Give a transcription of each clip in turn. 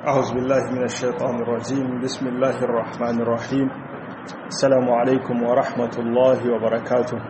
أعوذ بالله من الشيطان الرجيم بسم الله الرحمن الرحيم السلام عليكم ورحمة الله وبركاته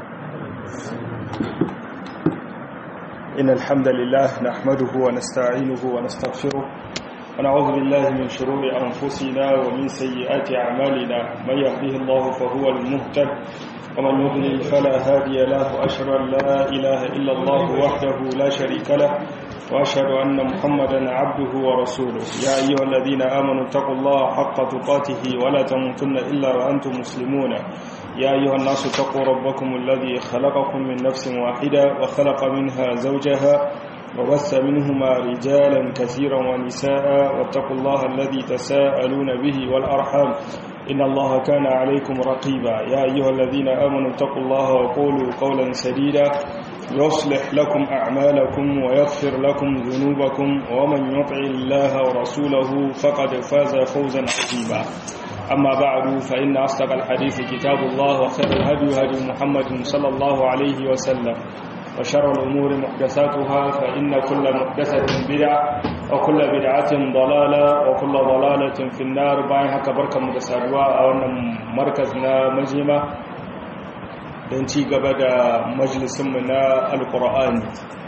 إن الحمد لله نحمده ونستعينه ونستغفره ونعوذ بالله من شرور أنفسنا ومن سيئات أعمالنا من يهده الله فهو المهتد ومن يضلل فلا هادي له وأشهد أن لا إله إلا الله وحده لا شريك له وأشهد أن محمدا عبده ورسوله يا أيها الذين آمنوا اتقوا الله حق تقاته ولا تموتن إلا وأنتم مسلمون يا أيها الناس اتقوا ربكم الذي خلقكم من نفس واحدة وخلق منها زوجها وبث منهما رجالا كثيرا ونساء واتقوا الله الذي تساءلون به والأرحام إن الله كان عليكم رقيبا يا أيها الذين آمنوا اتقوا الله وقولوا قولا سديدا يصلح لكم أعمالكم ويغفر لكم ذنوبكم ومن يطع الله ورسوله فقد فاز فوزا عظيما أما بعد فإن أصدق الحديث كتاب الله وخير الهدي هدي محمد صلى الله عليه وسلم وشر الأمور محدثاتها فإن كل محدثة بدعة وكل بدعة ضلالة وكل ضلالة في النار باين هكا بركة متساروا أو أن مركزنا مجمع don ci gaba da majalisunmu na alkur'ani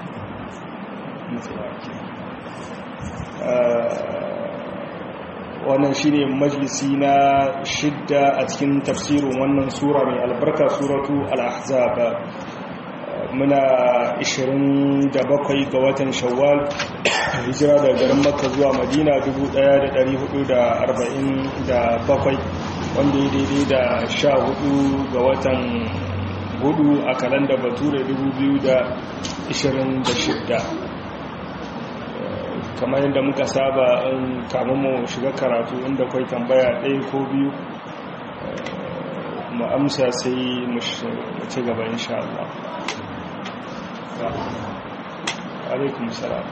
wannan shi ne majalisi na shidda a cikin tafsirin wannan sura mai albarka suratu al-ahzab muna 27 ga watan shawwal hijira daga garin makka zuwa madina 1447 wanda ya daidai da 14 ga watan hudu a kalanda bature 2026 kamar yadda muka saba in kamun mu shiga karatu inda kwai tambaya ɗaya ko biyu mu amsa sai mu ci gaba insha Allah alaikum salam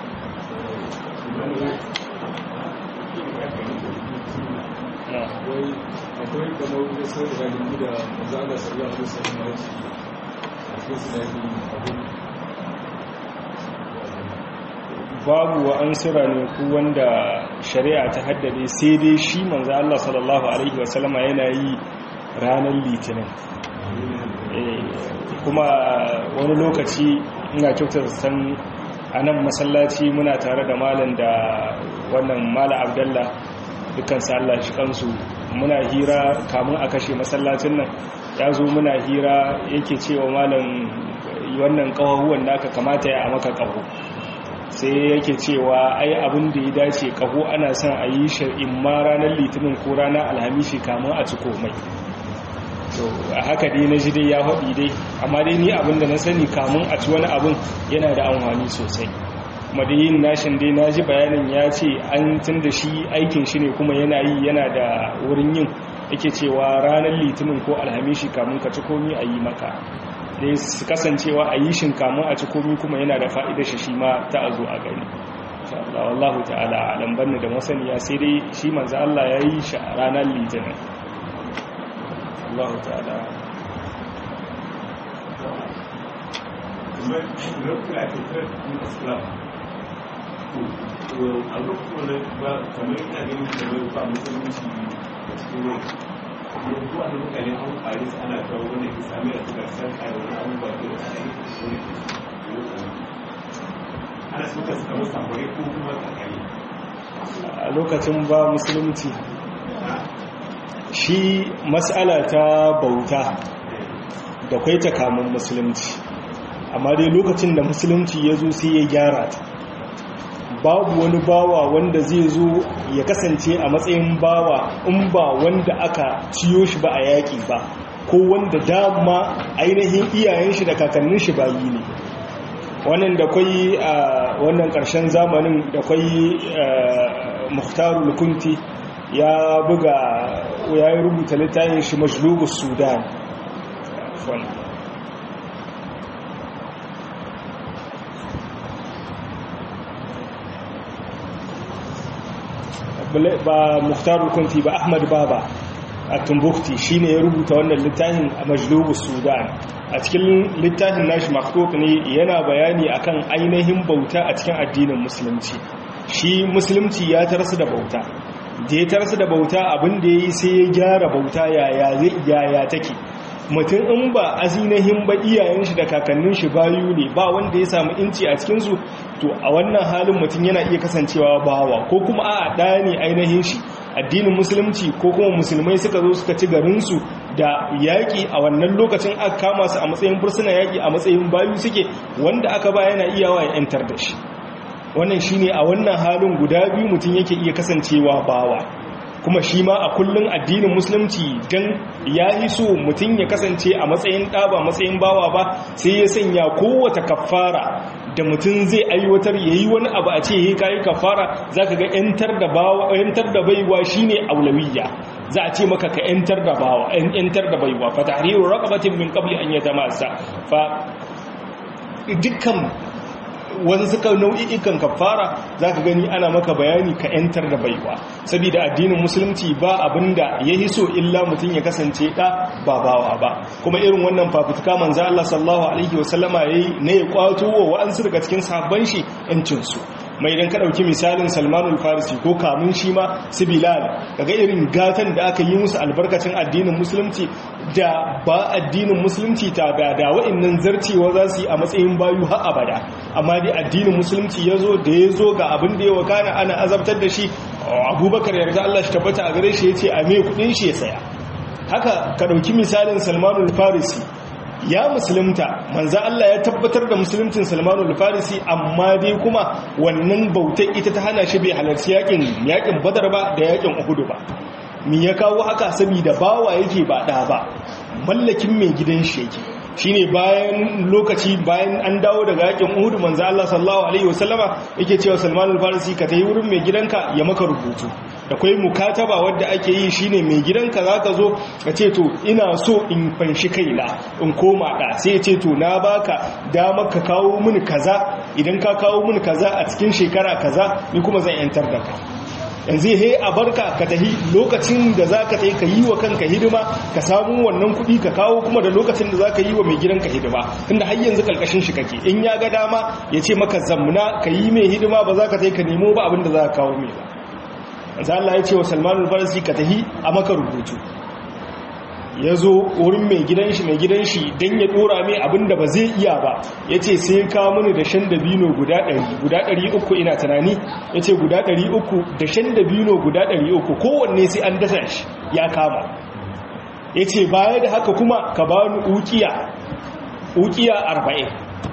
akwai kamar wani sauran da da mazaga sallallahu alaihi wasallam babu wa an sira ne ku wanda shari'a ta haddade sai dai shi manzo Allah sallallahu alaihi wasallam yana yi ranar litinin kuma wani lokaci ina kyautar san a nan masallaci muna tare da malam da wannan mala abdallah dukkan sa Allah shi kansu muna hira kamun a kashe masallacin nan ya zo muna hira yake cewa malam wannan kawahuwan naka kamata ya maka kaho sai yake cewa ai abin da ya dace kaho ana son a yi shar'in ma ranar litinin ko ranar alhamishi kamun a ciko mai to a haka dai na ji dai ya haɗi dai amma dai ni abin da na sani kamun a ci wani abin yana da amfani sosai madayin nashin dai na ji bayanin ya ce an tun da shi aikin shi ne kuma yana yi yana da wurin yin yake cewa ranar litinin ko alhamishi kamun ka ci komi a yi maka dai su kasancewa a yi shin kamun a ci komi kuma yana da fa'idar shi shi ma ta a zo a gani wallahu ta'ala a lambar da masaniya sai dai shi manzo Allah ya yi shi a ranar litinin Allah ta'ala a lokacin ba kamar ina ganin kamar ba musulunci da cikin wani yanzu a mutane an kwari su ana kawo wanda ke sami da suka san a wani abubuwa da ana yi ana suka suka musu akwai ko kuma tsakani a lokacin ba musulunci shi matsala ta bauta da kwai ta kamun musulunci amma dai lokacin da musulunci ya zo sai ya gyara ta babu wani bawa wanda zai zo ya kasance a matsayin bawa in ba wanda aka ciyo shi ba a yaƙi ba ko wanda dama ainihin iyayen shi da kakannin shi bayi ne wannan da kwai a wannan ƙarshen zamanin da kwai muhtarul kunti ya buga ya yi rubuta littafin shi majlubus sudan ba muhtar kunti ba ahmad baba a tumbukti shi ne ya rubuta wannan littafin a majlubu sudan a cikin littafin nashi maktok ne yana bayani akan ainihin bauta a cikin addinin musulunci shi musulunci ya tarsu da bauta da ya tarsu da bauta abin da ya yi sai ya gyara bauta yaya take mutum in ba azinahin ba iyayen shi da kakannin shi bayu ne ba wanda ya samu inci a cikinsu to a wannan halin mutum yana iya kasancewa bawa ko kuma a ɗaya ne ainihin shi addinin musulunci ko kuma musulmai suka zo suka ci garinsu da yaƙi a wannan lokacin aka kama su a matsayin fursuna yaƙi a matsayin bayu suke wanda aka ba yana iyawa ya 'yantar da shi wannan shine a wannan halin guda biyu mutum yake iya kasancewa bawa kuma shi ma a kullum addinin musulunci don ya yi so mutum ya kasance a matsayin ɗaba matsayin bawa ba sai ya sanya kowata kafara da mutum zai aiwatar ya yi wani abu a ce ya kayi kafara za ka ga 'yantar da baiwa shi ne aulawiyya za a ce maka ka 'yantar da bawa 'yantar da baiwa fa tahriru raqabatin min qabli an yatamassa fa dukkan wani suka nau'i'ikan kafara za ka gani ana maka bayani ka 'yantar da baiwa saboda addinin musulunci ba abinda ya yi so illa mutum ya kasance ɗa ba bawa ba kuma irin wannan fafutuka manzo Allah sallallahu alaihi wasallama yayi ne ya kwato wa wa'ansu daga cikin sahabban shi 'yancinsu mai idan ka ɗauki misalin salmanul farisi ko kamun shi ma su bilal daga irin gatan da aka yi musu albarkacin addinin musulunci da ba addinin musulunci ta da da wa'annan zarcewa za su yi a matsayin bayu har abada amma dai addinin musulunci ya zo da ya zo ga abin da ya wakana ana azabtar da shi abubakar yarda allah shi tabbata a gare shi ya ce a mai kudin shi ya saya haka ka ɗauki misalin salmanul farisi ya musulunta manza Allah ya tabbatar da musuluncin Salmanu al-Farisi amma dai kuma wannan bautar ita ta hana shi bai halarci yakin yakin Badar ba da yakin Uhud ba me ya kawo haka saboda bawa yake ba da ba mallakin mai gidan shi yake shine bayan lokaci bayan an dawo daga yakin Uhud manzo Allah sallallahu alaihi wasallama yake cewa Salman al-Farisi ka tayi wurin mai gidanka ya maka rubutu da kai mukataba wadda ake yi shine mai gidanka zaka zo ka ce to ina so in fanshi kaina in koma da sai ya ce to na baka dama ka kawo mini kaza idan ka kawo mini kaza a cikin shekara kaza ni kuma zan yantar da ka yanzu he a barka ka tahi lokacin da za ka tahi ka yi wa kanka hidima ka samu wannan kuɗi ka kawo kuma da lokacin da za ka yi wa mai gidanka hidima tunda har yanzu karkashin shi kake in ya ga dama ya ce maka zamna ka yi mai hidima ba za ka tahi ka nemo ba abin da za ka kawo mai ba yanzu Allah ya ce wa salmanul farisi ka tahi a maka rubutu ya zo wurin mai gidan shi mai gidan shi don ya dora mai abinda ba zai iya ba ya ce sai ka mini da shan dabino guda ɗari guda ɗari uku ina tunani ya ce guda ɗari uku da shan dabino guda ɗari uku kowanne sai an dasa shi ya kama ya ce baya da haka kuma ka ba ni ukiya ukiya arba'in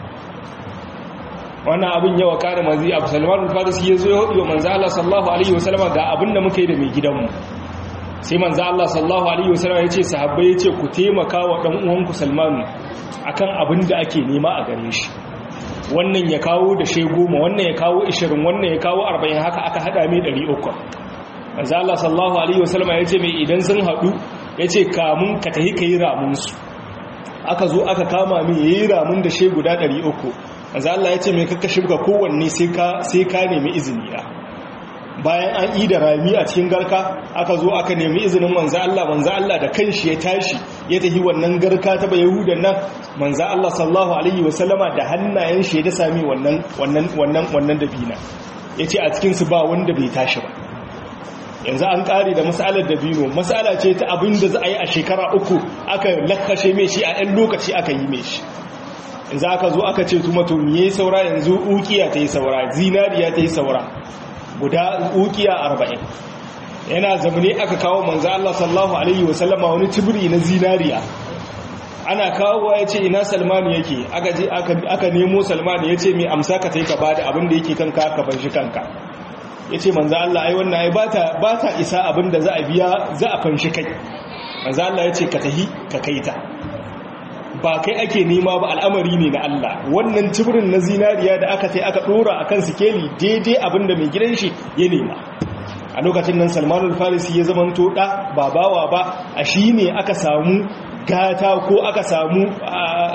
wannan abin yawa kare manzi abu salman al-farisi ya zo ya hudu wa manzo Allah sallallahu alaihi wasallam ga abin da muka yi da mai gidanmu sai manzo Allah sallallahu alaihi wasallam ya ce sahabbai ya ce ku taimaka wa dan uwanku Salman akan abin da ake nema a gare shi wannan ya kawo da she goma wannan ya kawo 20 wannan ya kawo 40 haka aka hada mai 300 manzo Allah sallallahu alaihi wasallam ya ce mai idan sun hadu ya ce kamun ka tahi kai ramun su aka zo aka kama mai yayi ramun da she guda 300 manzo Allah ya ce mai kakka shibga kowanne sai ka sai ka nemi izini da bayan an yi da rami a cikin garka aka zo aka nemi izinin manza Allah manza Allah da kanshi ya tashi ya tafi wannan garka ta bai yahudan nan manza Allah sallallahu alaihi wasallama da hannayen shi da sami wannan wannan wannan wannan dabina yace a cikin su ba wanda bai tashi ba yanzu an kare da masalar dabino masala ce ta abin da za a yi a shekara uku aka lakkashe mai shi a ɗan lokaci aka yi mai shi yanzu aka zo aka ce tuma to me saura yanzu ukiya ta yi saura zinariya ta yi saura guda ukiya arba'in yana zamani aka kawo manzo Allah sallallahu alaihi wasallama wani tibiri na zinariya ana kawo ya ce ina salmanu yake aka je aka nemo salmanu ya ce mai amsa ka taika bada abin da yake kanka ka ban shi kanka ya ce manzo Allah ai wannan ai ba ta isa abin da za a biya za a fanshi kai manzo Allah ya ce ka tahi ka kaita ba kai ake nema ba al'amari ne na Allah wannan cibirin na zinariya da aka tai aka dora akan sikeli daidai abinda mai gidan shi ya nema a lokacin nan salmanul farisi ya zama da babawa ba a shi ne aka samu gata ko aka samu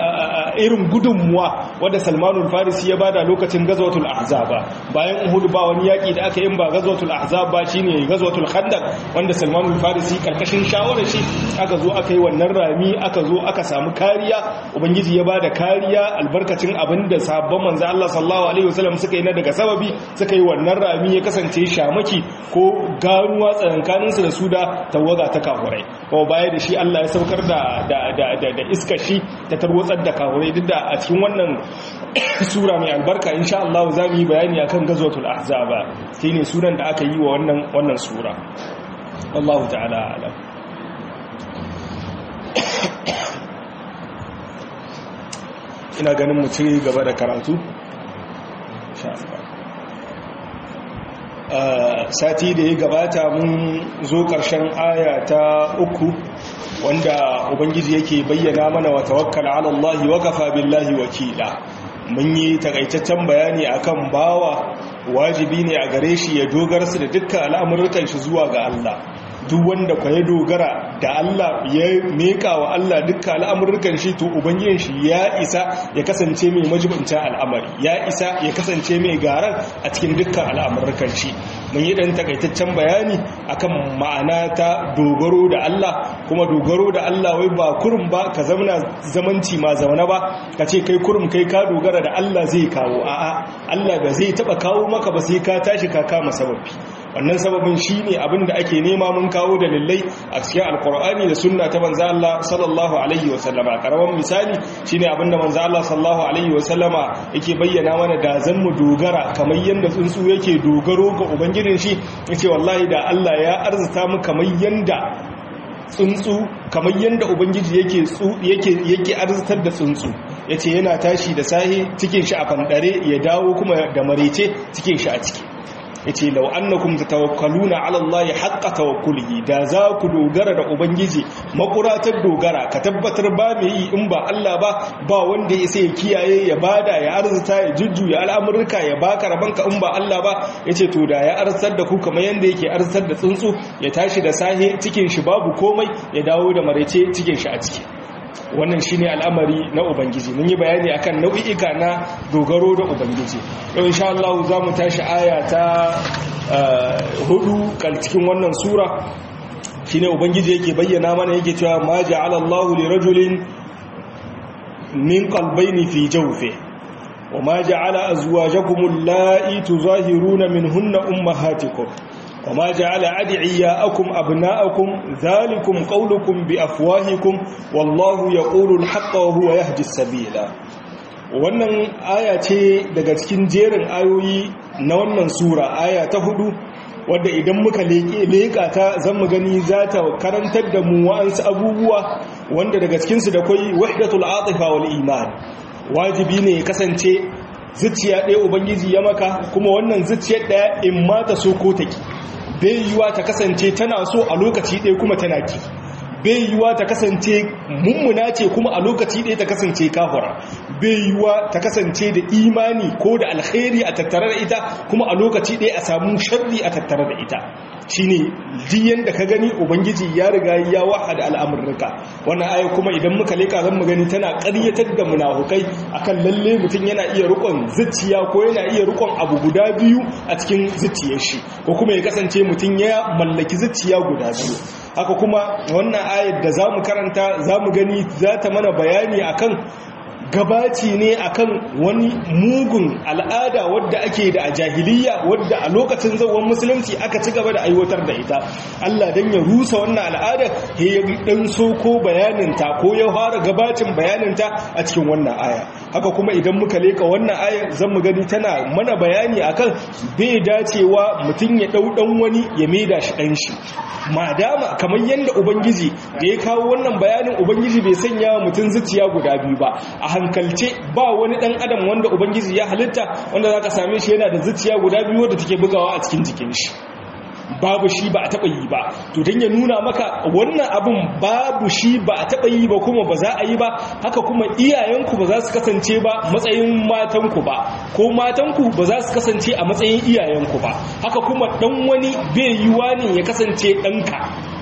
irin gudunmuwa wadda salmanul farisi ya bada lokacin gazwatul ahzaba bayan uhud ba wani yaki da aka yi ba gazwatul ahzab ba shine gazwatul khandaq wanda salmanul farisi karkashin shawarar shi aka zo aka yi wannan rami aka zo aka samu kariya ubangiji ya bada kariya albarkacin abinda sabon manzo Allah sallallahu alaihi wasallam suka yi na daga sababi suka yi wannan rami ya kasance shamaki ko ganuwa tsakankanin su da su da tawaga ta kafurai kuma baya da shi Allah ya saukar da da da da iskar shi ta tarwatsar da kafurai duk da a cikin wannan sura mai albarka insha Allah za mu yi bayani akan gazwatul ahzaba shine suran da aka yi wa wannan wannan sura wallahu ta'ala alam ina ganin mu ci gaba da karatu sati da ya gabata mun zo ƙarshen aya ta uku wanda ubangiji yake bayyana mana wa tawakkal ala Allah wa kafa billahi wakila mun yi takaitaccen bayani akan bawa wajibi ne a gare shi ya dogara su da dukkan al'amuran shi zuwa ga Allah duk wanda kwa ya dogara da Allah ya meka wa Allah dukkan al'amurkan shi to ubangijin shi ya isa ya kasance mai majibincin al'amari ya isa ya kasance mai garan a cikin dukkan al'amurkan shi mun yi dan takaitaccen bayani akan ma'ana ta dogaro da Allah kuma dogaro da Allah wai ba kurum ba ka zamana zamanci ma zauna ba ka ce kai kurum kai ka dogara da Allah zai kawo a'a Allah ba zai taba kawo maka ba sai ka tashi ka kama sababi wannan sababin shine abin da ake nema mun kawo dalilai a cikin alkur'ani da sunna ta manzo Allah sallallahu alaihi wasallama karaman misali shine abin da manzo Allah sallallahu alaihi wasallama yake bayyana mana da zan mu dogara kamar yanda tsuntsu yake dogaro ga ubangijin shi yace wallahi da Allah ya arzuta mu kamar yanda tsuntsu kamar yanda ubangiji yake yake yake arzutar da tsuntsu yace yana tashi da sahi cikin shi a fandare ya dawo kuma da marece cikin shi a ciki yace law annakum tatawakkaluna ala allahi haqqa tawakkulihi da za ku dogara da ubangiji makuratar dogara ka tabbatar ba mai yi in ba Allah ba ba wanda ya sai kiyaye ya bada ya arzuta ya jujjuya al'amurka ya baka rabanka in ba Allah ba yace to da ya arzar da ku kamar yanda yake arzar da tsuntsu ya tashi da sahe cikin shi babu komai ya dawo da marece cikin shi a ciki wannan shine al'amari na ubangiji mun yi bayani akan nau'i'ika na dogaro da ubangiji yau insha Allah za mu tashi aya ta hudu kan cikin wannan sura shine ubangiji yake bayyana mana yake cewa ma ja'ala Allahu li rajulin min qalbayni fi jawfi wa ma ja'ala azwajakum allati tuzahiruna minhunna ummahatikum وما جعل أدعياءكم أبناءكم ذلكم قولكم بأفواهكم والله يقول الحق وهو يهدي السبيل wannan aya ce daga cikin jerin ayoyi na wannan sura aya ta hudu wadda idan muka leƙa ta zan mu gani za ta karantar da mu wa'ansu abubuwa wanda daga cikinsu da kwai wahdatul atifa wal iman wajibi ne ya kasance zuciya ɗaya ubangiji ya maka kuma wannan zuciyar ɗaya in ma ta so ko ta ki bai yiwa ta kasance tana so a lokaci ɗaya kuma tana ki bai yiwa ta kasance mummuna ce kuma a lokaci ɗaya ta kasance kahura bai yiwa ta kasance da imani ko da alkhairi a tattare da ita kuma a lokaci ɗaya a samu sharri a tattare da ita shine diyan da ka gani ubangiji ya riga ya wahada al'amurruka wannan aya kuma idan muka leka zan mu gani tana ƙaryatar da munafukai akan lalle mutum yana iya rikon zuciya ko yana iya rikon abu guda biyu a cikin zuciyar shi ko kuma ya kasance mutum ya mallaki zuciya guda biyu haka kuma wannan ayar da za mu karanta za mu gani za ta mana bayani akan gabaci ne akan wani mugun al'ada wadda ake da a jahiliya wadda a lokacin zauwan musulunci aka ci gaba da aiwatar da ita Allah dan ya rusa wannan al'ada ya dan soko bayaninta ko ya fara gabacin bayaninta a cikin wannan aya haka kuma idan muka leka wannan ayar zan mu gani tana mana bayani akan bai dacewa mutum ya dau dan wani ya maida shi dan shi madama kamar yadda ubangiji da ya kawo wannan bayanin ubangiji bai sanya mutum zuciya guda biyu ba a hankalce ba wani dan adam wanda ubangiji ya halitta wanda zaka same shi yana da zuciya guda biyu wadda take bugawa a cikin jikin shi babu shi ba a taɓa yi ba to don ya nuna maka wannan abin babu shi ba a taɓa yi ba kuma ba za a yi ba haka kuma iyayenku ba za su kasance ba matsayin matanku ba ko matanku ba za su kasance a matsayin iyayenku ba haka kuma ɗan wani bai yiwa ne ya kasance ɗanka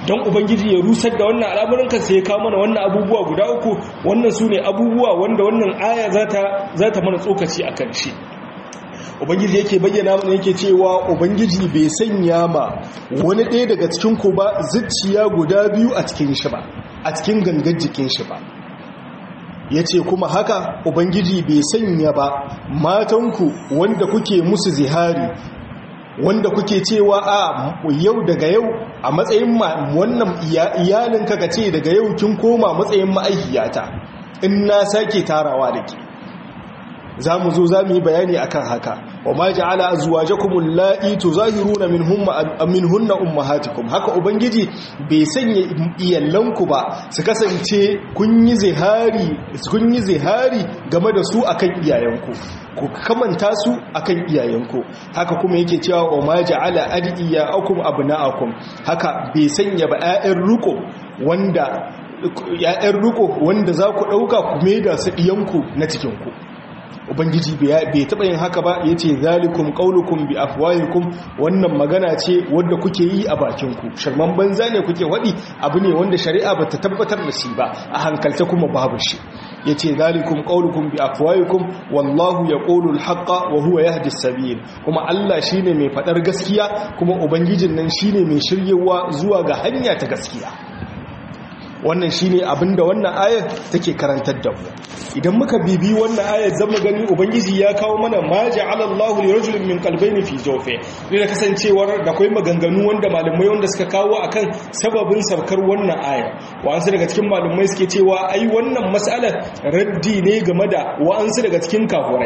don ubangiji ya rusar da wannan al'amuran kan sai ya kawo mana wannan abubuwa guda uku wannan su ne abubuwa wanda wannan aya za ta mana tsokaci a kan shi ubangiji yake bayyana mana yake cewa ubangiji bai sanya ma wani ɗaya daga cikin ku ba zuciya guda biyu a cikin shi ba a cikin gangan jikin shi ba ya ce kuma haka ubangiji bai sanya ba matanku wanda kuke musu zihari wanda kuke cewa a yau daga yau a matsayin wannan iyalin ka ce daga yau kin koma matsayin ma'aikiyata in na sake tarawa da ke za mu zo za mu yi bayani akan haka wa ma ja'ala azwajakum allati tuzahiruna minhunna minhunna ummahatikum haka ubangiji bai sanya iyallanku ba su kasance kun yi zihari kun yi zihari game da su akan iyayenku ku kamanta su akan iyayenku haka kuma yake cewa wa ma ja'ala adiyakum abna'akum haka bai sanya ba 'ya'yan ruko wanda ‘ya'yan riko wanda za ku ɗauka ku da su ɗiyanku na cikinku ubangiji bai taɓa yin haka ba ya ce zalikum ƙaunukun bi afwayikum wannan magana ce wadda kuke yi a bakinku sharman banza ne kuke waɗi abu ne wanda shari'a ba ta tabbatar da shi ba a hankalta kuma babu shi ya ce zalikum ƙaunukun bi afwayikum wallahu ya ƙolul haƙa wa huwa ya hadis sabil kuma allah shi ne mai faɗar gaskiya kuma ubangijin nan shi ne mai shiryewa zuwa ga hanya ta gaskiya wannan shine abinda wannan ayar take karantar da mu idan muka bibi wannan ayar zama gani ubangiji ya kawo mana ma ja'ala Allahu li rajulin min qalbayni fi jawfi ne da kasancewar da kai maganganu wanda malamai wanda suka kawo akan sababin sabkar wannan aya wa'ansu daga cikin malamai suke cewa ai wannan mas'alar raddi ne game da wa'ansu daga cikin kafurai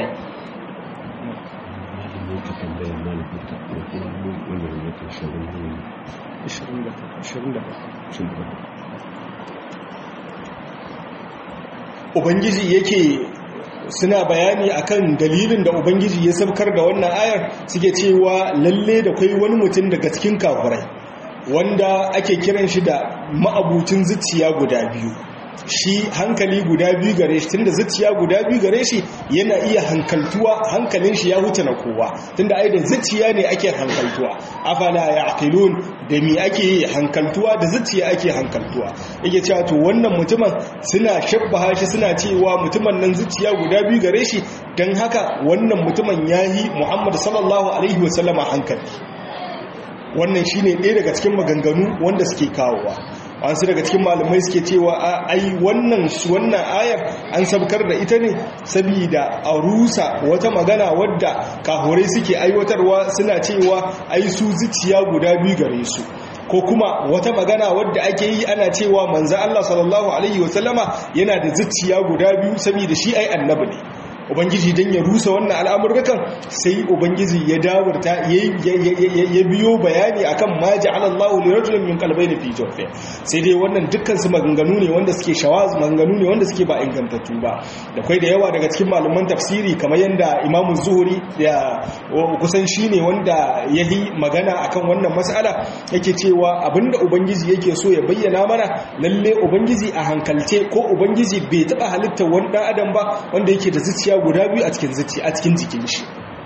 ubangiji yake suna bayani akan dalilin da ubangiji ya sabkar da wannan ayar suke cewa lalle da kai wani mutum daga cikin kafurai wanda ake kiran shi da ma'abucin zuciya guda biyu shi hankali guda biyu gare shi tunda zuciya guda biyu gare shi yana iya hankaltuwa hankalin shi ya huta na kowa tunda ai da zuciya ne ake hankaltuwa afala yaqilun da mi ake hankaltuwa da zuciya ake hankaltuwa yake cewa to wannan mutumin suna shabbaha shi suna cewa mutumin nan zuciya guda biyu gare shi dan haka wannan mutumin yayi Muhammad sallallahu alaihi wasallama hankali wannan shine ɗaya daga cikin maganganu wanda suke kawowa wasu daga cikin malamai suke cewa a ai wannan wannan ayar an sabkar da ita ne saboda a rusa wata magana wadda kahorai suke aiwatarwa suna cewa ai su zuciya guda biyu gare su ko kuma wata magana wadda ake yi ana cewa manzo Allah sallallahu alaihi wasallama yana da zuciya guda biyu saboda shi ai annabi ne ubangiji don ya rusa wannan al'amurrukan sai ubangiji ya dawarta ya biyo bayani akan ma ja'ala Allahu li rajulin min qalbayni fi jawfi sai dai wannan dukkan su maganganu ne wanda suke shawaz maganganu ne wanda suke ba ingantattu ba da kai da yawa daga cikin malaman tafsiri kamar yanda Imam Zuhri ya kusan shine wanda yayi magana akan wannan mas'ala yake cewa abinda ubangiji yake so ya bayyana mana lalle ubangiji a hankalce ko ubangiji bai taba halittar wani dan adam ba wanda yake da zuciya guda biyu a cikin zuci a cikin jikin shi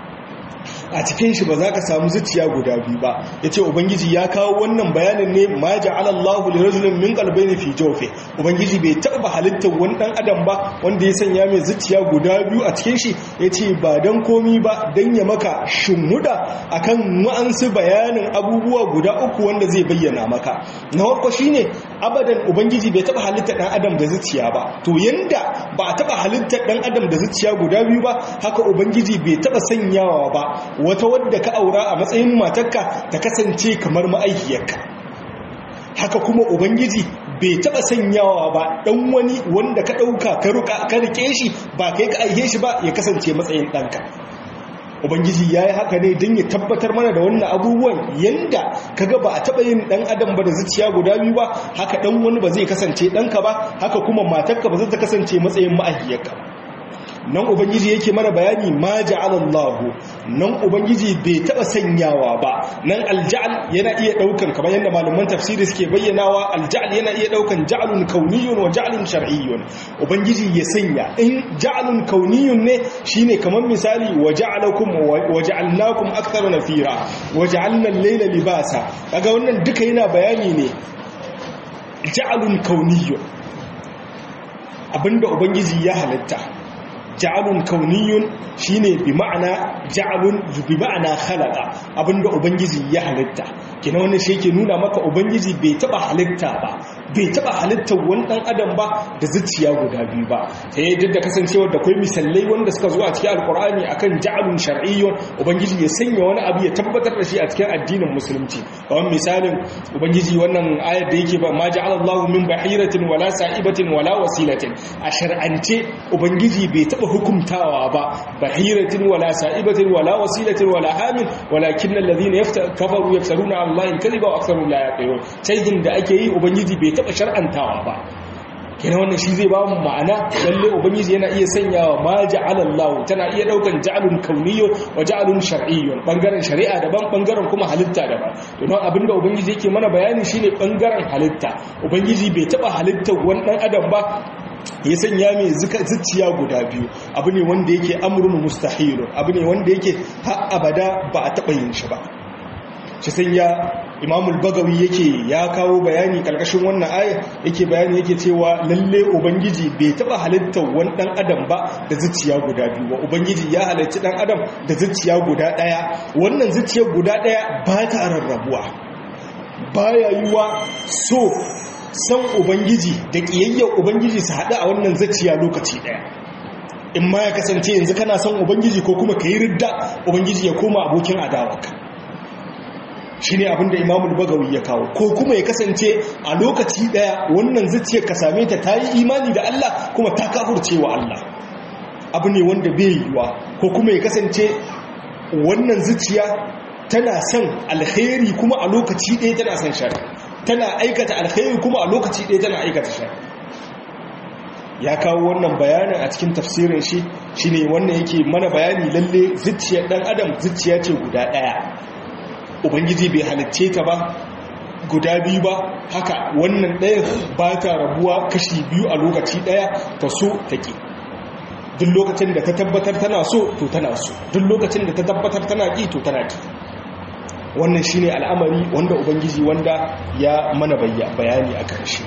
a cikin shi ba za ka samu zuciya guda biyu ba ya ce ubangiji ya kawo wannan bayanin ne ma ja'ala Allahu li rajulin min qalbayni fi jawfi ubangiji bai taba halittar wani dan adam ba wanda ya sanya mai zuciya guda biyu a cikin shi ya ce ba dan komi ba dan ya maka shumuda akan wa'ansu bayanin abubuwa guda uku wanda zai bayyana maka na farko shine abadan ubangiji bai taba halittar dan adam da zuciya ba to yanda ba a taba halittar dan adam da zuciya guda biyu ba haka ubangiji bai taba sanyawa ba wata wadda ka aura a matsayin matarka ta kasance kamar ma'aikiyarka haka kuma ubangiji bai taba sanyawa ba dan wani wanda ka dauka ka ruka ka rike shi ba kai ka aihe shi ba ya kasance matsayin danka ubangiji ya yi haka ne don ya tabbatar mana da wannan abubuwan yanda kaga ba a taɓa yin ɗan adam ba da zuciya guda biyu ba haka ɗan wani ba zai kasance ɗanka ba haka kuma matarka ba zai ta kasance matsayin ma'ahiyarka nan ubangiji yake mana bayani ma ja'alallahu nan ubangiji bai taba sanyawa ba nan alja'al yana iya daukan kamar yadda malaman tafsiri suke bayyanawa alja'al yana iya daukan ja'alun kauniyun wa ja'alun shar'iyyun ubangiji ya sanya in ja'alun kauniyun ne shine kamar misali wa ja'alakum wa ja'alnakum akthara nafira wa ja'alna al-layla libasa kaga wannan duka yana bayani ne ja'alun kauniyyun abinda ubangiji ya halitta ja'alun kauniyun shine bi ma'ana ja'alun bi ma'ana khalaqa abinda ubangiji ya halitta kina wannan shi yake nuna maka ubangiji bai taba halitta ba bai taba halitta wani dan adam ba da zuciya guda biyu ba sai yadda da kasancewa da akwai misalai wanda suka zo a cikin alqur'ani akan ja'alun shar'iyyun ubangiji ya sanya wani abu ya tabbatar da shi a cikin addinin musulunci kamar misalin ubangiji wannan ayar da yake ba ma ja'ala Allahu min bahiratin wala sa'ibatin wala wasilatin a shar'ance ubangiji bai taba hukumtawa ba bahiratin wala sa'ibatin wala wasilatin wala hamin walakin alladhina kafaru yaftaruna ala allahi kadhiba wa aktharuhum la yaqilun sayyidin da ake yi ubangiji bai taba shar'antawa ba kina wannan shi zai ba mu ma'ana lalle ubangiji yana iya sanyawa ma ja'ala Allah tana iya daukan ja'alun kauniyyo wa ja'alun shar'iyyo bangaren shari'a daban bangaren kuma halitta daban to don abinda ubangiji yake mana bayani shine bangaren halitta ubangiji bai taba halittar wani dan adam ba ya sanya mai zuciya guda biyu abu ne wanda yake amurin mustahilun abu ne wanda yake har abada ba a taɓa yin shi ba shi sanya imamul bagawi yake ya kawo bayani karkashin wannan aya yake bayani yake cewa lalle ubangiji bai taɓa halittar wani ɗan adam ba da zuciya guda biyu ba ubangiji ya halarci ɗan adam da zuciya guda ɗaya wannan zuciyar guda ɗaya ba ta rarrabuwa baya yiwa so san ubangiji da ƙiyayyar ubangiji su haɗu a wannan zaciya lokaci ɗaya in ma ya kasance yanzu kana son ubangiji ko kuma ka yi ridda ubangiji ya koma abokin adawaka shi ne abinda imamul bagawi ya kawo ko kuma ya kasance a lokaci ɗaya wannan zaciyar ka same ta ta yi imani da allah kuma ta kafurce wa allah abu ne wanda bai yiwa ko kuma ya kasance wannan zuciya tana son alheri kuma a lokaci ɗaya tana son shari'a tana aikata alkhairi kuma a lokaci ɗaya tana aikata shi ya kawo wannan bayanin a cikin tafsirin shi shine wannan yake mana bayani lalle zuciyar dan adam zuciya ce guda ɗaya ubangiji bai halicce ta ba guda biyu ba haka wannan ɗaya ba ta rabuwa kashi biyu a lokaci ɗaya ta so ta ƙi duk lokacin da ta tabbatar tana so to tana so duk lokacin da ta tabbatar tana ƙi to tana ƙi wannan shine al'amari wanda ubangiji wanda ya mana bayani a karshe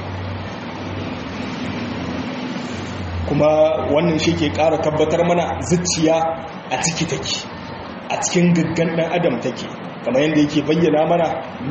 kuma wannan shi ke ƙara tabbatar mana zuciya a ciki take a cikin gaggan ɗan adam take kamar yadda yake bayyana mana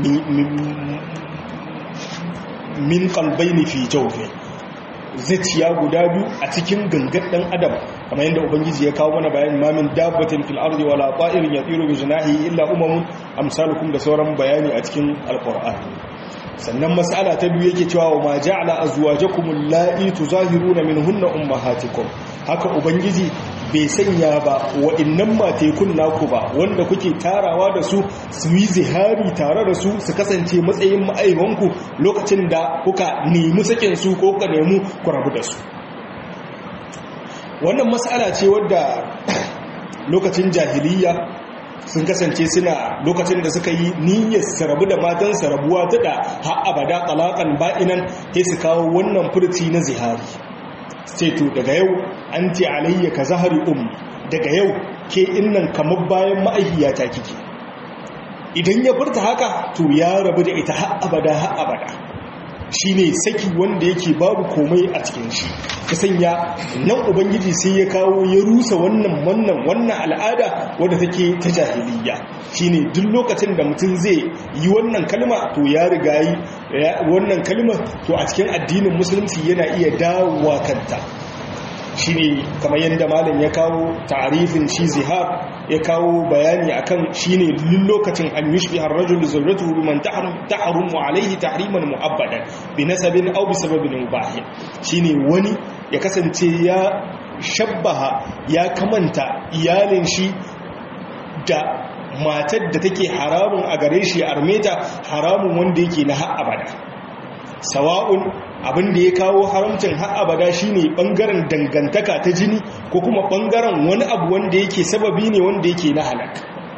min kalbaini fi jaufe zuciya guda biyu a cikin gangan ɗan adam kamar yadda ubangiji ya kawo mana bayan mamin dabbatin fil ardi wala ta'irin yatiru bi janahi illa umamun amsalukum da sauran bayani a cikin alqur'ani sannan mas'ala ta biyu yake cewa wa ma ja'ala azwajakum allati tuzahiruna minhunna ummahatikum haka ubangiji bai sanya ba wa'annan matekun naku ba wanda kuke tarawa da su su yi zihari tare da su su kasance matsayin ma'aibanku lokacin da kuka nemi sakin su ko kuka nemi ku rabu da su wannan matsala ce wadda lokacin jahiliya sun kasance suna lokacin da suka yi niyyar su rabu da matansa rabuwa ta da har abada talakan ba'inan sai su kawo wannan furci na zihari sai to daga yau an ce alayya ka zahari um daga yau ke innan kamar bayan ma'aihiyata kike idan ya furta haka to ya rabu da ita har abada har abada shine saki wanda yake babu komai a cikin shi ta sanya nan ubangiji sai ya kawo ya rusa wannan wannan wannan al'ada wadda take ta jahiliya shine duk lokacin da mutum zai yi wannan kalma to ya riga yi wannan kalma to a cikin addinin musulunci yana iya dawowa kanta shine kamar yadda malam ya kawo ta'arifin shi zihar ya kawo bayani akan shine duk lokacin an yushbi ar-rajul zawjatuhu biman tahrumu alayhi tahriman mu'abbadan bi nasabin aw bi sababin mubah shine wani ya kasance ya shabbaha ya kamanta iyalin shi da matar da take haramun a gare shi armeta haramun wanda yake na har abada sawa'un abin da ya kawo haramcin har abada shine bangaren dangantaka ta jini ko kuma bangaren wani abu wanda yake sababi ne wanda yake na halak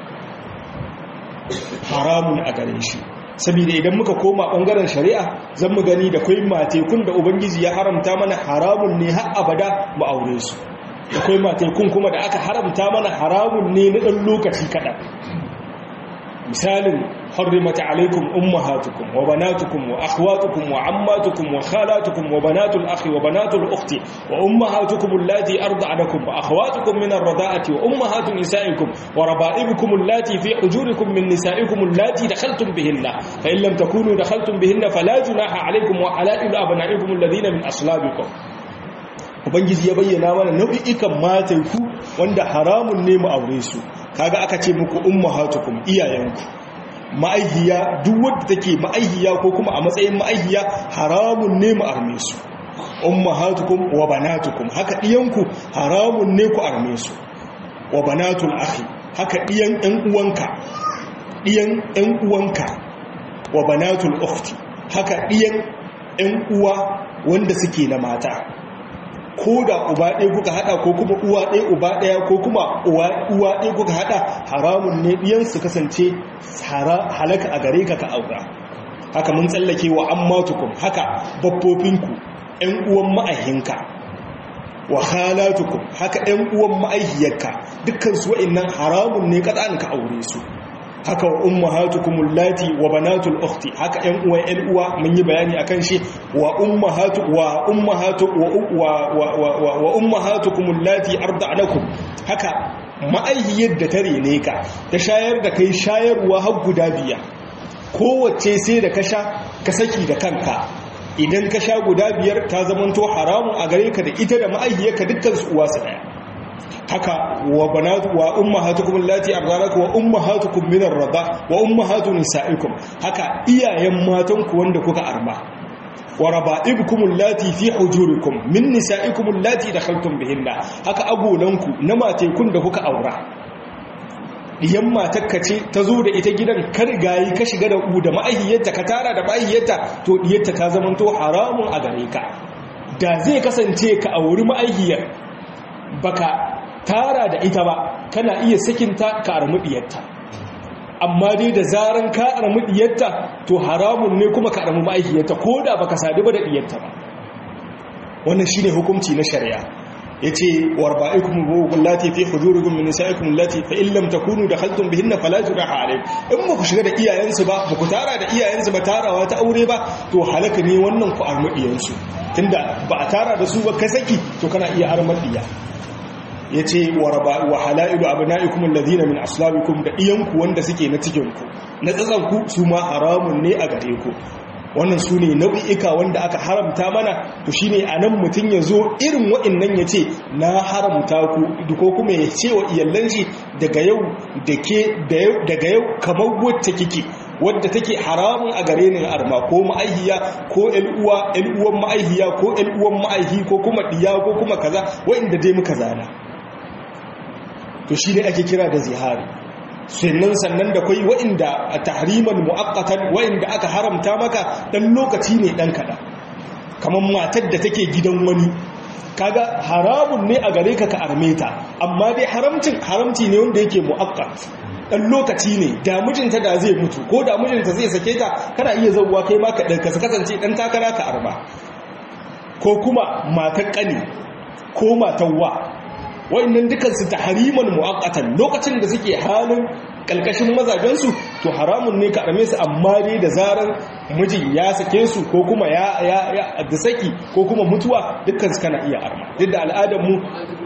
haramun a gare shi saboda idan muka koma bangaren shari'a zan mu gani da kai matekun da ubangiji ya haramta mana haramun ne har abada mu aure su akwai matekun kuma da aka haramta mana haramun ne na ɗan lokaci kaɗan misalin harrimat alaikum ummahatukum wa banatukum wa akhwatukum wa ammatukum wa khalatukum wa banatul akhi wa banatul ukhti wa ummahatukum allati arda'anakum wa akhwatukum min ar-rada'ati wa ummahatu nisa'ikum wa raba'ibukum allati fi hujurikum min nisa'ikum allati dakhaltum bihinna fa in lam takunu dakhaltum bihinna fala junaha alaikum wa halailu abna'ikum alladhina min aslabikum ubangiji ya bayyana mana nau'ikan matanku wanda haramun ne mu aure su kaga aka ce muku ummahatukum iyayenku ma'aihiya duk wanda take ma'aihiya ko kuma a matsayin ma'aihiya haramun ne mu arme su ummahatukum wa banatukum haka diyanku haramun ne ku arme su wa banatul akhi haka diyan ɗan uwanka diyan ɗan uwanka wa banatul ukhti haka diyan ɗan uwa wanda suke na mata ko da uba ɗaya kuka haɗa ko kuma uwa ɗaya uba ɗaya ko kuma uwa ɗaya kuka haɗa haramun ne ɗiyansu kasance halaka a gare ka ka aura haka mun tsallake wa an matukun haka babbobinku ‘yan uwan ma'ahinka wa halatukum haka ‘yan uwan ma'ahiyarka dukkansu wa'innan haramun ne kaɗan ka aure su haka wa ummahatukum allati wa banatul ukhti haka ƴan uwan ƴan uwa mun yi bayani akan shi wa ummahatu wa ummahatu wa wa wa ummahatukum allati arda'nakum haka ma'aihiyar da tare ne ka ta shayar da kai shayarwa har guda biya kowace sai da ka sha ka saki da kanka idan ka sha guda biyar ta zamanto haramun a gare ka da ita da ma'aihiyarka dukkan su uwa su daya haka wa banatu wa ummahatukum allati ardanakum wa ummahatukum min ar-rida wa ummahatu nisaikum haka iyayen matan ku wanda kuka arma wa raba'ibukum allati fi hujurikum min nisaikum allati dakhaltum bihinna haka agolanku na matekun da kuka aura diyan matakka ce ta zo da ita gidan ka rigayi ka shiga da u da ma'ahiyarta ka tara da ma'ahiyarta to diyarta ta zamanto haramun a gare ka da zai kasance ka auri ma'ahiyar baka tara da ita ba kana iya sakinta ka armi diyarta amma dai da zaran ka armi diyarta to haramun ne kuma ka armi ma'aikiyarta ko da baka sadu ba da diyarta ba wannan shine hukunci na shari'a yace warba'ikum wallati fi hujurikum min nisa'ikum allati fa in lam takunu dakhaltum bihinna fala junaha alaykum in ba ku shiga da iyayensu ba ba ku tara da iyayensu ba tarawa ta aure ba to halaka ne wannan ku armi diyansu tunda ba a tara da su ba ka saki to kana iya armar diya ya ce wa hala'ilu abina'ikum alladhina min aslabikum da iyanku wanda suke na cikinku na tsatsanku su ma haramun ne a gare ku wannan su ne nau'i'ika wanda aka haramta mana to shi ne a nan mutum ya zo irin wa'innan ya ce na haramta ku ko kuma ya ce wa iyallan shi daga yau daga yau kamar wacce kike wadda take haramun a gare ni arma ko ma'aihiya ko ƴal'uwa ƴal'uwan ma'aihiya ko ƴal'uwan ma'aihi ko kuma diya ko kuma kaza wa'inda dai muka zana to shi ne ake kira da zihari sannan sannan da kwai wa'inda a tahriman mu'akkatan wa'inda aka haramta maka dan lokaci ne dan kada kamar matar da take gidan wani kaga haramun ne a gare ka ka arme ta amma dai haramcin haramci ne wanda yake mu'akkat dan lokaci ne da mijinta da zai mutu ko da mijinta zai sake ta kana iya zauwa kai ma ka kasance dan takara ka arba ko kuma matar kani ko matar wa wa'annan dukansu tahriman mu'aqqatan lokacin da suke halin kalkashin mazajensu to haramun ne ka arme su amma dai da zarar mijin ya sake su ko kuma ya ya da saki ko kuma mutuwa dukkan su kana iya arma duk da al'adar mu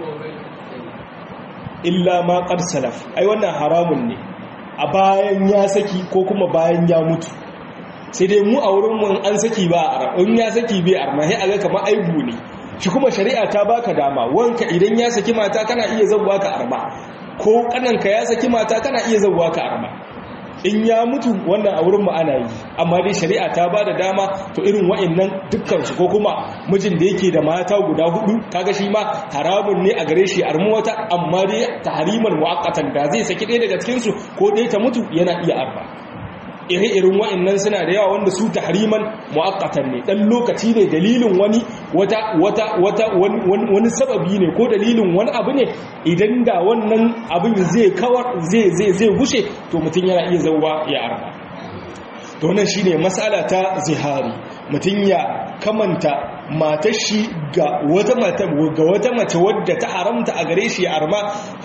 illa ma qad salaf ai wannan haramun ne a bayan ya saki ko kuma bayan ya mutu sai dai mu a wurin mu an saki ba a in ya saki bai arma sai aga kamar aibu ne shi kuma shari'a ta baka dama wanka idan ya saki mata kana iya zawwa ka arba ko kananka ya saki mata kana iya zawwa ka arba in ya mutu wannan a wurin mu ana yi amma dai shari'a ta bada dama to irin wa'annan dukkan su ko kuma mijin da yake da mata guda hudu kaga shi ma haramun ne a gare shi armu wata amma dai tahriman muaqqatan da zai saki ɗaya daga cikin su ko ɗaya ta mutu yana iya arba ire-irin wa'annan suna da yawa wanda su tahriman mu'aqqatan ne dan lokaci ne dalilin wani wata wata wata wani sababi ne ko dalilin wani abu ne idan da wannan abin zai kawar zai zai zai gushe to mutum yana iya zauwa ya arba to wannan shine mas'ala ta zihari mutum ya kamanta matar shi ga wata mata ga wata mace wadda ta haramta a gare shi ya arma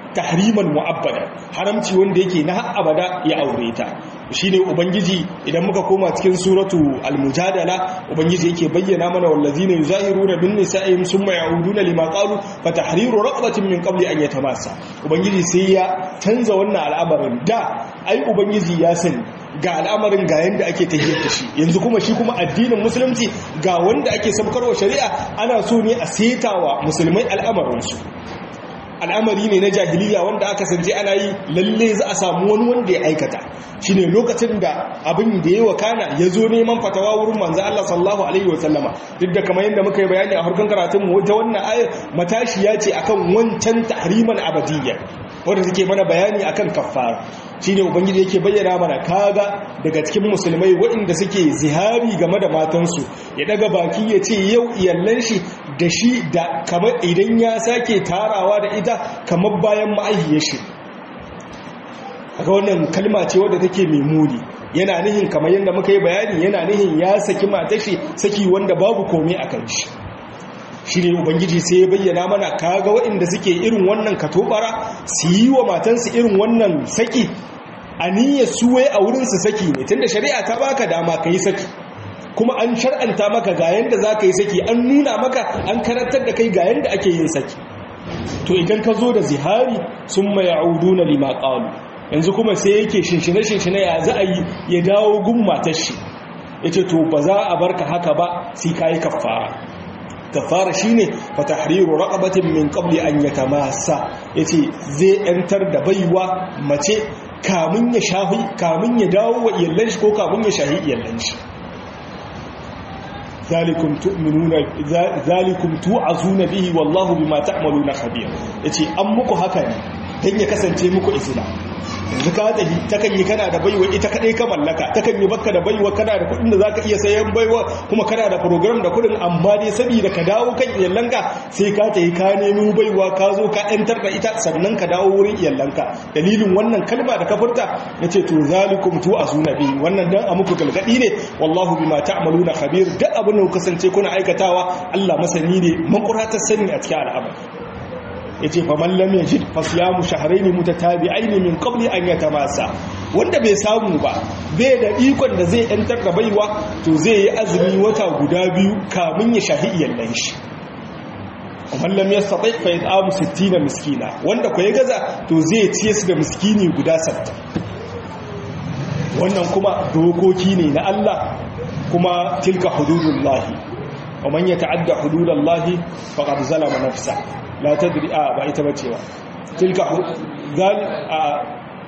tahriman mu'abbada haramci wanda yake na har abada ya aure ta shine ubangiji idan muka koma cikin suratu al-mujadala ubangiji yake bayyana mana wallazina yuzahiruna bin nisa'ihim summa ya'uduna lima qalu fa tahriru raqabatin min qabli an yatamassa ubangiji sai ya canza wannan al'amarin da ai ubangiji ya sani ga al'amarin ga yanda ake tafiyar da shi yanzu kuma shi kuma addinin musulunci ga wanda ake sabkarwa shari'a ana so ne a setawa musulmai al'amarinsu al'amari ne na jahiliya wanda aka sanje ana yi lalle za a samu wani wanda ya aikata shine lokacin da abin da ya wakana ya zo neman fatawa wurin manzo Allah sallallahu alaihi wasallama duk da kamar yadda muka yi bayani a harkar karatun mu ta wannan ayar matashi ya ce akan wancan tahriman abadiyya wanda suke mana bayani akan kaffara shine ubangiji yake bayyana mana kaga daga cikin musulmai waɗanda suke zihari game da matansu ya daga baki ya ce yau iyallan shi da shi da kamar idan ya sake tarawa da ita kamar bayan ma'aihiyar shi aka wannan kalma ce wadda take mai muni yana nihin kamar yadda muka yi bayani yana nihin ya saki matashi saki wanda babu komai a kan shi shi ne ubangiji sai ya bayyana mana kaga waɗanda suke irin wannan katobara su yi wa matansu irin wannan saki a niyyar suwai a wurinsu saki ne tunda shari'a ta baka dama ka yi saki kuma an shar'anta maka ga yanda za ka yi saki an nuna maka an karantar da kai ga yanda ake yin saki to idan ka zo da zihari sun mai na lima ƙalu yanzu kuma sai yake shinshine-shinshine ya za a yi ya dawo gun matar shi ya ce to ba za a barka haka ba sai ka yi kafara kafara shine fa tahriru raqabatin min qabli an yatamassa yace zai yantar da baiwa mace kamun ya shahi kamun ya dawo wa iyallan shi ko kamun ya shahi iyallan shi zalikum tu'minuna zalikum tu'azuna bihi wallahu bima ta'maluna khabir yace an muku haka ne dan ya kasance muku izina yanzu ka tafi takan yi kana da baiwa ita kadai ka mallaka takan yi baka da baiwa kana da kudin da zaka iya sayan baiwa kuma kana da program da kudin amma dai saboda ka dawo kan iyalanka sai ka tafi ka nemi baiwa ka zo ka yantar da ita sannan ka dawo wurin iyalanka dalilin wannan kalma da ka furta nace to zalikum tu asunabi wannan dan a muku galgadi ne wallahu bima ta'maluna khabir duk abin da ku kasance kuna aikatawa Allah masani ne makuratar sani a cikin al'amari yace fa man lam yajid fa siyamu shahrayn mutatabi'ain min qabli an yatamassa wanda bai samu ba bai da ikon da zai yantar da baiwa to zai yi azumi wata guda biyu kamun ya shahi iyallan shi man lam yastati fa yat'amu 60 miskina wanda ko ya gaza to zai ciye su da miskini guda 60 wannan kuma dokoki ne na Allah kuma tilka hududullahi wa man yata'adda hududallahi faqad zalama nafsa la tadri a ba ita bace ba tilka zal a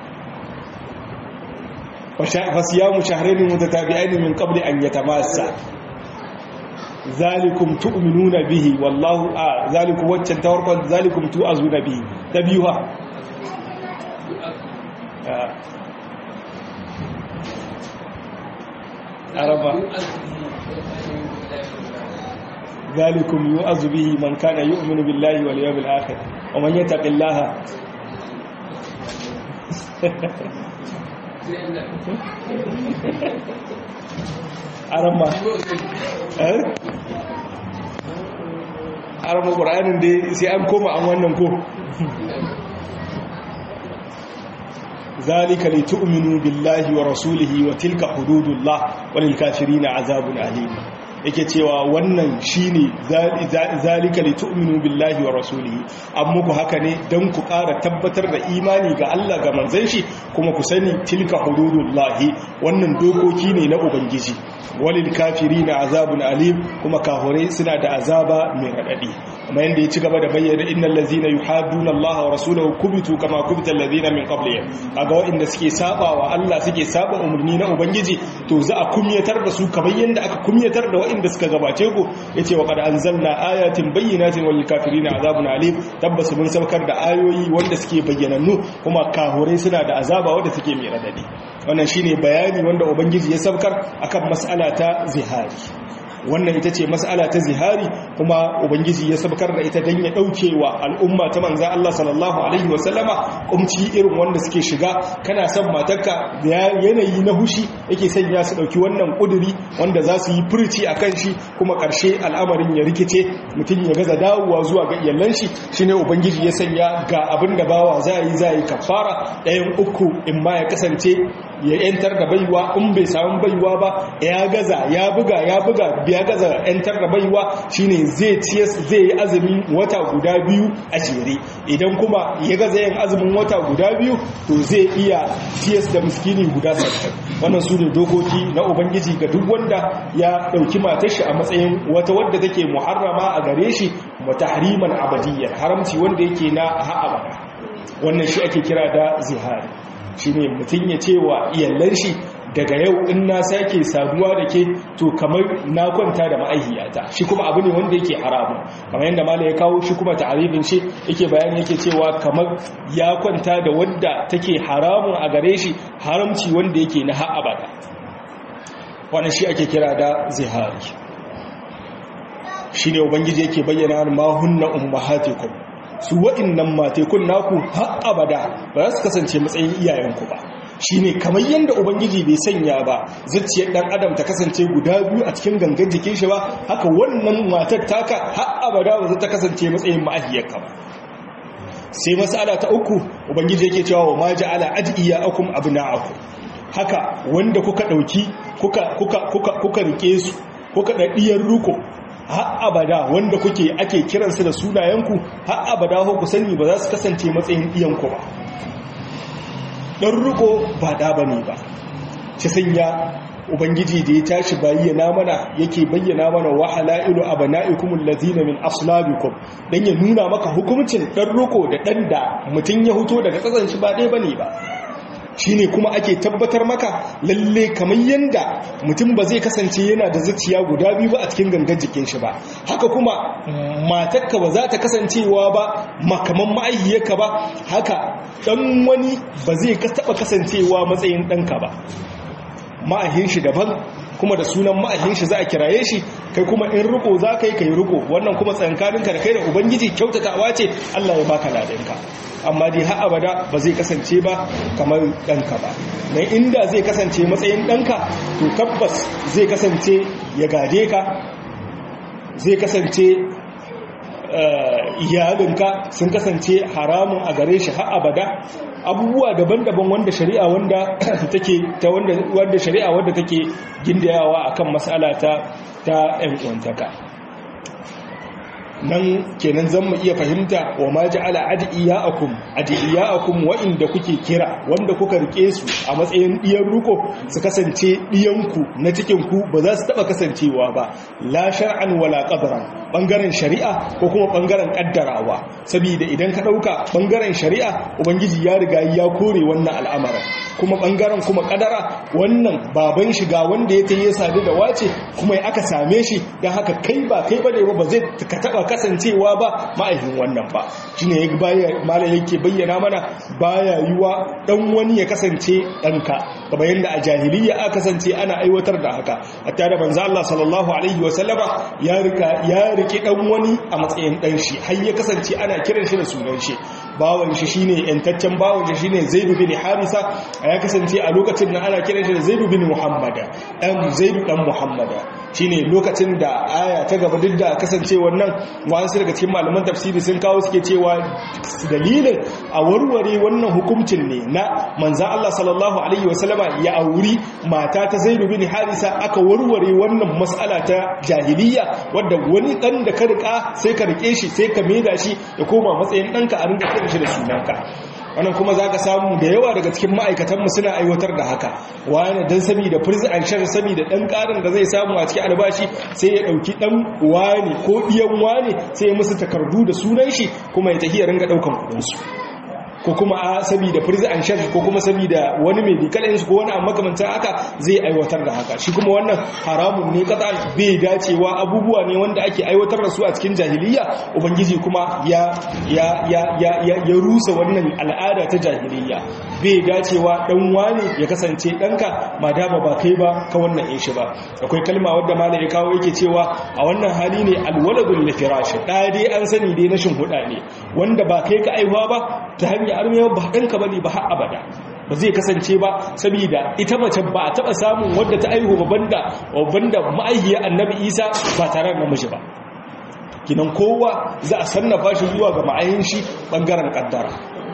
fa siyamu shahrayn mutatabi'ain min qabli an yatamassa zalikum tu'minuna bihi wallahu a zalikum waccan tawarqan zalikum tu'azuna bihi tabiyuha araba ذلكم يؤذ به من كان يؤمن بالله واليوم الآخر ومن يتق الله arama arama ƙwararren da sai an koma an wannan ko zalika li tu'minu billahi wa rasulihi wa tilka hududullah walil kafirina azabun alim yake cewa wannan shine zalika li tu'minu billahi wa rasulihi an muku haka ne dan ku ƙara tabbatar da imani ga Allah ga manzon shi kuma ku sani tilka hududullahi wannan dokoki ne na ubangiji walil kafirina azabun alim kuma kafirai suna da azaba mai radadi kuma yanda ya ci gaba da bayyana innal ladzina yuhadduna Allah wa rasulahu kubitu kama kubita alladzina min qablihim kaga waɗanda suke saba wa Allah suke saba umarni na ubangiji to za a kumyatar da su kamar yanda aka kumyatar da waɗanda suka gabace ku yace wa qad anzalna ayatin bayyinatin wal kafirina azabun alim tabbas mun saukar da ayoyi wanda suke bayyanannu kuma kafirai suna da azaba wanda suke mai radadi wannan shine bayani wanda ubangiji ya saukar akan mas'ala ta zihari wannan ita ce mas'ala ta zihari kuma ubangiji ya sabkar da ita dan ya daukewa al'umma ta manzo Allah sallallahu alaihi wasallama kumci irin wanda suke shiga kana son matarka yanayi na hushi yake sanya su dauki wannan kuduri wanda za su yi furci akan shi kuma karshe al'amarin ya rikice mutum ya gaza dawowa zuwa ga iyalan shi shine ubangiji ya sanya ga abin da bawa za yi za yi kafara ɗayan uku in ma ya kasance ya yantar da baiwa in bai samu baiwa ba ya gaza ya buga ya buga ya gaza yantar da baiwa shine zai ciyas zai yi azumin wata guda biyu a jere idan kuma ya gaza yin azumin wata guda biyu to zai iya ciyas da miskini guda sattin wannan su ne dokoki na ubangiji ga duk wanda ya ɗauki matar shi a matsayin wata wadda take muharrama a gare shi mutahriman abadiyyar haramci wanda yake na ha'abada wannan shi ake kira da zihari shi ne mutum ya ce wa iyallar shi daga yau in na sake saduwa da ke to kamar na kwanta da ma'aihiyata shi kuma abu ne wanda yake haramun kamar yadda mala ya kawo shi kuma ta'arifin shi yake bayani yake cewa kamar ya kwanta da wadda take haramun a gare shi haramci wanda yake na ha'abada wannan shi ake kira da zihari shi ne ubangiji yake bayyana ma hunna ummahatikum su wa'innan matekun naku har abada ba za su kasance matsayin iyayenku ba shi ne kamar yadda ubangiji bai sanya ba zuciyar ɗan adam ta kasance guda biyu a cikin gangan jikin shi ba haka wannan matar taka har abada ba za ta kasance matsayin ma'ahiyarka ba sai mas'ala ta uku ubangiji yake cewa wa ma ja'ala adiyakum abna'akum haka wanda kuka dauki kuka kuka kuka kuka rike su kuka dadiyar ruko har abada wanda kuke ake kiransu da sunayenku har abada ko ku sani ba za su kasance matsayin iyanku ba dan riko ba da bane ba ci sanya ubangiji da ya tashi bayyana mana yake bayyana mana wa halailu abnaikum allazina min aslabikum dan ya nuna maka hukuncin dan riko da dan da mutun ya huto daga tsasan shi ba dai bane ba shine kuma ake tabbatar maka lalle kamar yanda mutum ba zai kasance yana da zuciya guda biyu ba a cikin gangan jikin shi ba haka kuma matarka ba za ta kasancewa ba makaman ma'aihiyarka ba haka dan wani ba zai taba kasancewa matsayin ɗanka ba ma'ahin shi daban kuma da sunan ma'ahin shi za a kiraye shi kai kuma in riko za ka yi ka yi riko wannan kuma tsankaninka da kai da ubangiji kyautatawa ce allah ya baka ladanka amma dai har abada ba zai kasance ba kamar ɗanka ba don inda zai kasance matsayin ɗanka to tabbas zai kasance ya gade ka zai kasance iyalinka sun kasance haramun a gare shi har abada abubuwa daban-daban wanda shari'a wanda take ta wanda wanda shari'a wanda take gindayawa akan mas'ala ta ta ƴan uwantaka nan kenan zan mu iya fahimta wa ma ja'ala adiyaakum adiyaakum wa'inda kuke kira wanda kuka rike su a matsayin diyan ruko su kasance diyanku na cikin ku ba za su taba kasancewa ba la shar'an wala qadran bangaren shari'a ko kuma bangaren kaddarawa saboda idan ka dauka bangaren shari'a ubangiji ya riga ya kore wannan al'amarin kuma bangaren kuma kadara wannan baban shiga wanda ya tayi sadu da wace kuma aka same shi dan haka kai ba kai bane ba zai ka taba kasancewa ba ma'aikin wannan ba shine ya baya malam yake bayyana mana baya yiwa dan wani ya kasance danka kamar yanda a jahiliya aka kasance ana aiwatar da haka hatta da manzo Allah sallallahu alaihi wasallama ya rika ya rike dan wani a matsayin dan shi har ya kasance ana kiran shi da sunan shi bawan shi shine yantaccen bawan shi shine Zaid bin Harisa ya kasance a lokacin da ana kiran shi da Zaid bin Muhammad dan Zaid dan Muhammad shine lokacin da aya ta gaba duk da kasance wannan wasu daga cikin malaman tafsiri sun kawo suke cewa dalilin a warware wannan hukuncin ne na manzan Allah sallallahu alaihi wasallama ya auri mata ta Zaid bin Harisa aka warware wannan mas'ala ta jahiliya wadda wani dan da ka rika sai ka rike shi sai ka maida shi ya koma matsayin danka a rinka kiran shi da sunanka wannan kuma za ka samu da yawa daga cikin ma'aikatanmu suna aiwatar da haka wani don sami da firzi an shar sami da ɗan ƙarin da zai samu a cikin albashi sai ya ɗauki ɗan wani ko ɗiyan wani sai ya musu takardu da sunan shi kuma ya tafi ya ringa ɗaukan kuɗinsu ko kuma a saboda firzi an shar ko kuma saboda wani mai bikalin su ko wani amma makamancin haka zai aiwatar da haka shi kuma wannan haramun ne kasa bai dacewa abubuwa ne wanda ake aiwatar da su a cikin jahiliya ubangiji kuma ya ya ya ya ya rusa wannan al'ada ta jahiliya bai dacewa dan wani ya kasance danka ma dama ba kai ba ka wannan in shi ba akwai kalma wadda malai ya kawo yake cewa a wannan hali ne alwaladul lifirash da dai an sani dai na shin huda ne wanda ba kai ka aihuwa ba ta hanyar armewa ba danka bane ba har abada ba zai kasance ba saboda ita mace ba a taba samun wadda ta aihu ba banda banda ma'aihiyar annabi isa ba tare da namiji ba kinan kowa za a sannafa shi zuwa ga ma'ayin shi bangaren kaddara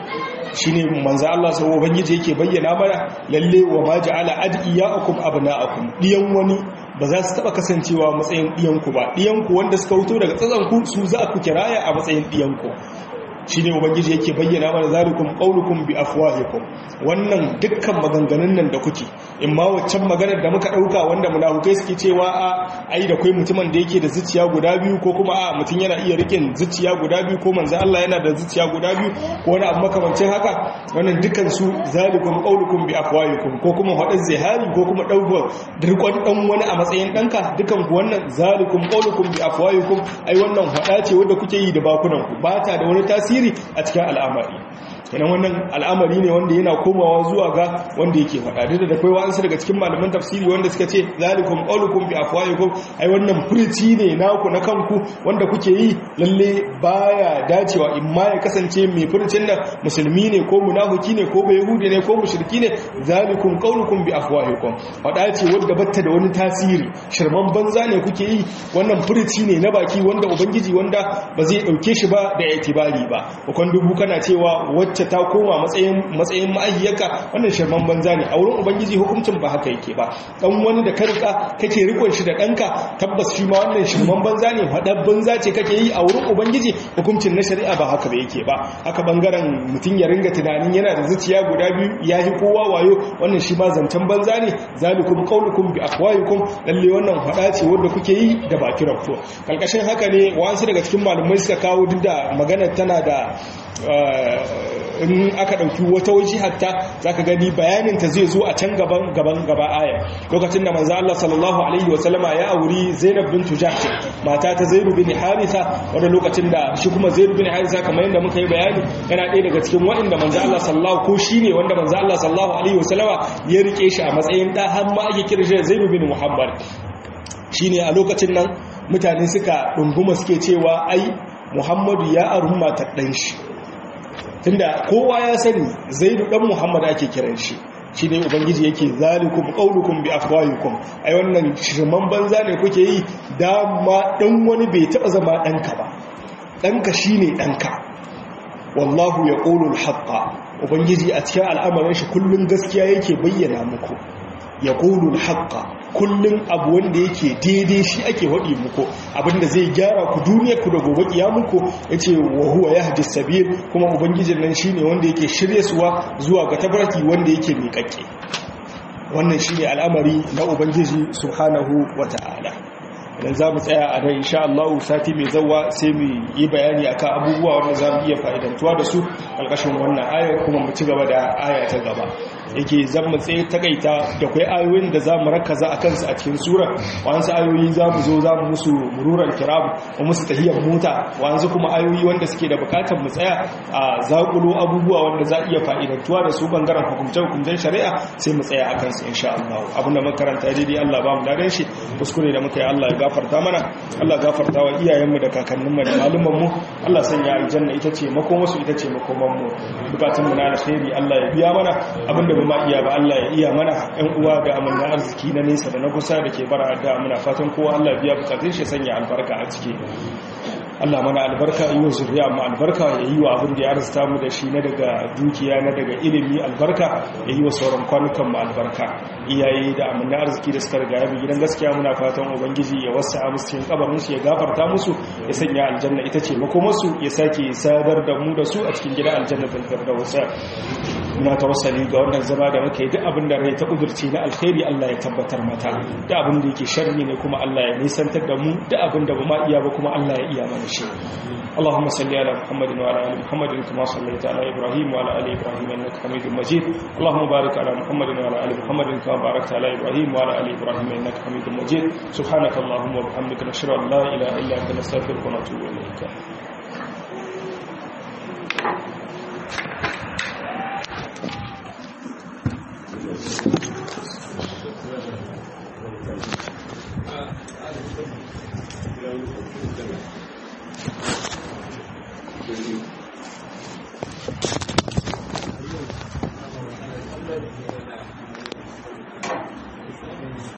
shine manzo Allah sai ubangiji yake bayyana mana lalle wa ma ja'ala adiyakum abna'akum diyan wani ba za su taba kasancewa matsayin diyanku ba diyanku wanda suka wuto daga tsatsanku su za ku kiraya a matsayin diyanku shi ne ubangiji yake bayyana mana zalikum qaulukum bi afwahikum wannan dukkan maganganun nan da kuke in ma waccan maganar da muka dauka wanda munafukai suke cewa a ai da kai mutumin da yake da zuciya guda biyu ko kuma a mutum yana iya rikin zuciya guda biyu ko manzo Allah yana da zuciya guda biyu ko wani abu makamancin haka wannan dukkan su zalikum qaulukum bi afwahikum ko kuma hadin zihari ko kuma dauko dirkon dan wani a matsayin danka dukan ku wannan zalikum qaulukum bi afwahikum ai wannan hada ce wanda kuke yi da bakunan ku ba ta da wani tasiri tasiri a cikin al'amari kenan wannan al'amari ne wanda yana komawa zuwa ga wanda yake faɗa duk da akwai wa'ansu daga cikin malaman tafsiri wanda suka ce zalikum qaulukum bi afwahikum ai wannan furici ne naku na kanku wanda kuke yi lalle baya dacewa in ma ya kasance mai furicin nan musulmi ne ko munafiki ne ko yahudi ne ko mushriki ne zalikum qaulukum bi afwahikum faɗa ce wanda batta da wani tasiri shirman banza ne kuke yi wannan furici ne na baki wanda ubangiji wanda ba zai dauke shi ba da itibari ba wakon dubu kana cewa wacce ta koma matsayin matsayin ma'ayyaka wannan shirman banza ne a wurin ubangiji hukuncin ba haka yake ba dan wani da karka kake rikon shi da danka tabbas shi ma wannan shirman banza ne hadar banza ce kake yi a wurin ubangiji hukuncin na shari'a ba haka ba yake ba haka bangaren mutum ya ringa tunanin yana da zuciya guda biyu ya yi kowa wayo wannan shi ma zancen banza ne zalikum qaulukum bi afwahikum lalle wannan hada ce wanda kuke yi da baki rafto kalkashin haka ne wasu daga cikin malumai suka kawo duk da magana tana da in aka ɗauki wata waje hatta za ka gani bayaninta zai zo a can gaban gaban gaba aya lokacin da manzo Allah sallallahu alaihi wasallama ya auri Zainab bint Jahsh mata ta Zaid bin Haritha wanda lokacin da shi kuma Zaid bin Haritha kamar yadda muka yi bayani yana ɗaya daga cikin waɗanda manzo Allah sallallahu ko shine wanda manzo Allah sallallahu alaihi wasallama ya rike shi a matsayin da har ma ake kira shi Zaid bin Muhammad shine a lokacin nan mutane suka dunguma suke cewa ai Muhammadu ya arun matar ɗan shi tunda kowa ya sani zaidu dan muhammad ake kiran shi shi ne ubangiji yake zalikum qaulukum bi afwahikum ai wannan shirman banza ne kuke yi dama dan wani bai taba zama danka ba danka shine danka wallahu yaqulu al-haqqa ubangiji a cikin al'amarin shi kullun gaskiya yake bayyana muku yaqulu al-haqqa kullun abu wanda yake daidai shi ake waɗi muku abinda zai gyara ku duniya ku da gobe kiyamuku yace wa huwa yahdi sabil kuma ubangijin nan shine wanda yake shirye suwa zuwa ga tabarki wanda yake miƙaƙe wannan shine al'amari na ubangiji subhanahu wata'ala idan za mu tsaya a nan insha Allah sati mai zawa sai mu yi bayani akan abubuwa wanda za mu iya fa'idantuwa da su ƙarƙashin wannan ayar kuma mu ci gaba da aya ta gaba yake zan mu tsaye takaita da kai ayoyin da za mu rakaza a kansu a cikin sura wasu ayoyi za mu zo za mu musu mururar kiram mu musu tahiyar mota wasu kuma ayoyi wanda suke da bukatar mu tsaya a zakulo abubuwa wanda za iya fa'idantuwa da su bangaren hukumce hukumcen shari'a sai mu tsaya a kansu insha Allah abin da makaranta daidai Allah ba mu dadan shi kuskure da muka yi Allah ya gafarta mana Allah gafarta wa iyayenmu da kakanninmu da malumanmu Allah sanya aljanna ita ce makomarsu ita ce makomanmu bukatunmu na alkhairi Allah ya biya mana abinda ba ma iya ba Allah ya iya mana ɗan uwa da amanna arziki na nesa da na kusa da ke bara da muna fatan kowa Allah biya bukatun shi sanya albarka a ciki Allah mana albarka yi wa zuriya mu albarka ya yi wa abin da ya arzuta mu da shi na daga dukiya na daga ilimi albarka ya yi wa sauran kwanukan mu albarka iyaye da amanna arziki da suka riga ya bi gidan gaskiya muna fatan ubangiji ya wasa musu cikin kabarin su ya gafarta musu ya sanya aljanna ita ce makomarsu ya sake sadar da mu da su a cikin gidan aljanna bil firdaus muna tawassali ga wannan zama da muka yi duk abin da rai ta kudurci na alkhairi Allah ya tabbatar mata da abin da yake sharri ne kuma Allah ya nisantar da mu da abin da ba ma iya ba kuma Allah ya iya mana shi اللهم صل على محمد وعلى ال محمد كما صليت على ابراهيم وعلى ال ابراهيم انك حميد مجيد اللهم بارك على محمد وعلى ال محمد كما باركت على ابراهيم وعلى ال ابراهيم انك حميد مجيد سبحانك اللهم وبحمدك نشهد ان لا اله الا انت نستغفرك ونتوب اليك Thank you.